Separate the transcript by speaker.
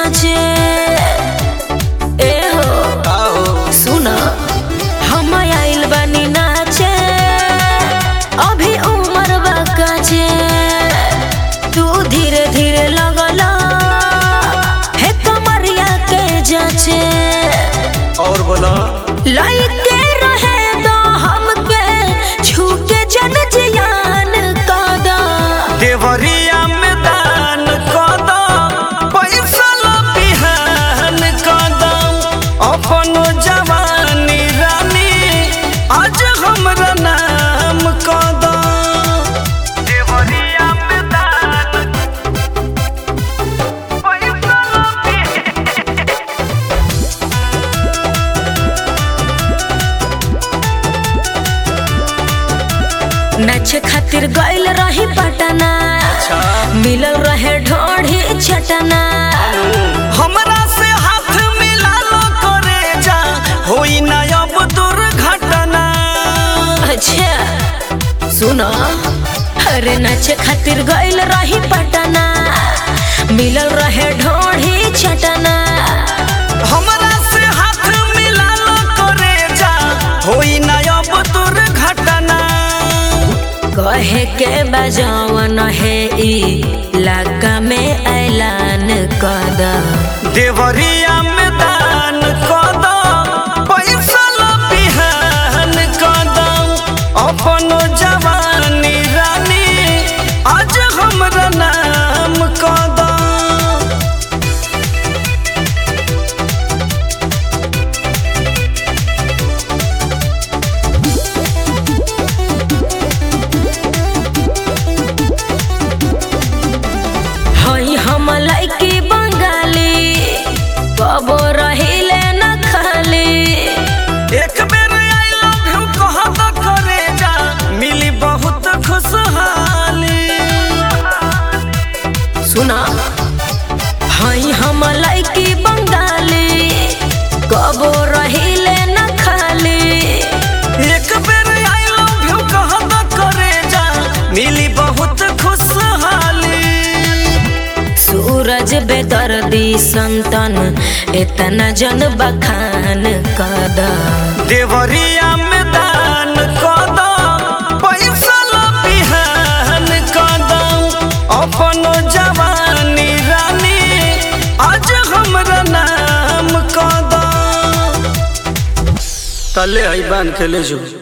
Speaker 1: जाचे ए हो सुना हम आइल बानी नाचे अभी उम्र बाकाचे तू धीरे धीरे लगला हे कमरिया के जाचे
Speaker 2: और बोला
Speaker 1: लाइके रहे दो हमके छूके जन जियान कादा
Speaker 2: देवरिया में दान कदम पैसा ला बिहान कदम अपन जवानी रानी आज हमरा नाम कदम देवरिया में दान पैसा ला बिहान
Speaker 1: नाचे खातिर गइल रही पटना मिलल रहे ढोढ़ी छटना
Speaker 2: हमरा से हाथ मिला लो करे जा होई ना अब दुर्घटना
Speaker 1: अच्छा सुनो अरे नाचे खातिर गइल रही पटना मिलल रहे ढोढ़ी छटना
Speaker 2: हमरा से हाथ मिला लो करे जा होई ना अब दुर्घटना
Speaker 1: कहे के बजावन है ई इलाका में ऐलान कद
Speaker 2: देवरिया में दान कदम पैसा ला बिहान कदम अपन जवानी रानी आज हमरा नाम कदम
Speaker 1: हई हम लइकी बंगाली कबो रहिले न खाली
Speaker 2: एक बेर आई लव यू कह तो करे जा मिली बहुत खुशहाली
Speaker 1: सुना हई हम लइकी बंगाली कबो रहिले न खाली
Speaker 2: एक बेर आई लव यू कह तो करे जा मिली बहुत खुशहाली
Speaker 1: सूरज बेदर्दी संतन इतना जन बखान कद
Speaker 2: देवरिया में दान कदम पैसा ला बिहान कदम अपन जवानी रानी आज हमरा नाम कदम तले आई बांध के ले जो